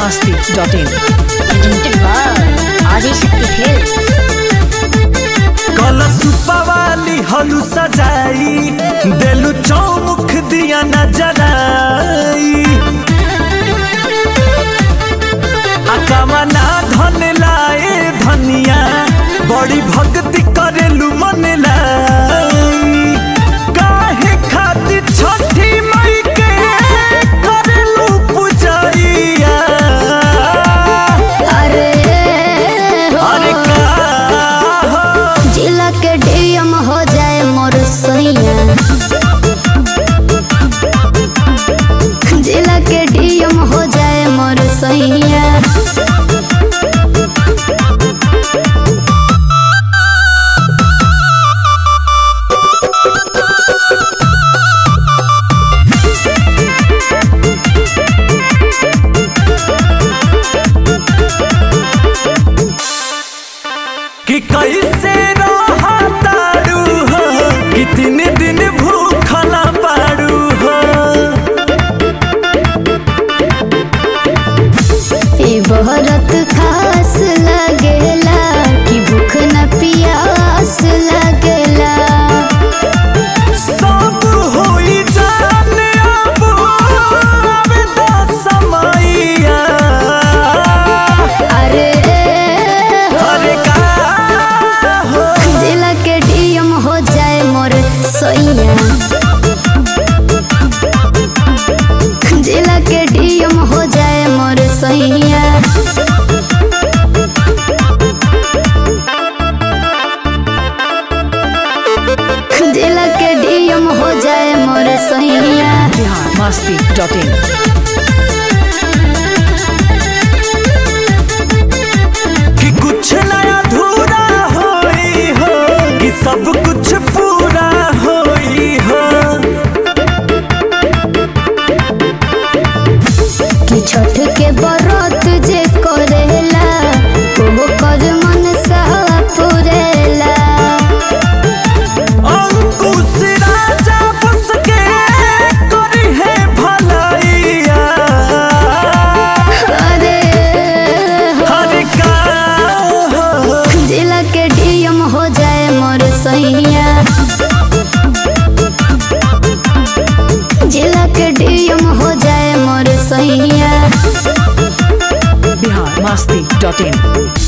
masti.in. presented by Adishakti Films. कलश वाली हलू सजाई देलू चौमुख दिया नजराई अकमना धन लाए धनिया बड़ी भक्ति करेलू मन लाई काहे खातिर छठी मई के करेलू पूजैया अरे हो, अरे का हो जिला के डीएम हो जाए मोर सैया जिला के डीएम हो जाए मोर सैया कि कैसे रहतारू हो कि तीन दिन भूखला पारू हो ई बहरत खास लगेला कि भूख न पियास लगेला सब होई जाने अब आवे दा समैया अरे हो, अरे का हो जिला के डीएम हो जाए मोर सैया जिला के डीएम हो जाए मोर सैया जिला के डीएम हो जाए मोर सैया Bihar masti.in. कि कुछ नया अधूरा होई हो कि सब कुछ पूरा होई हो कि छठ के बरत जे करेला वो कर मन सा पुरेला अंकुश राजा बस के करी है भलाइया अरे हो, हर का हो जिला के डीएम हो जाए मोर सैया जिला के डीएम हो जाए मोर सैया Bihar masti.in.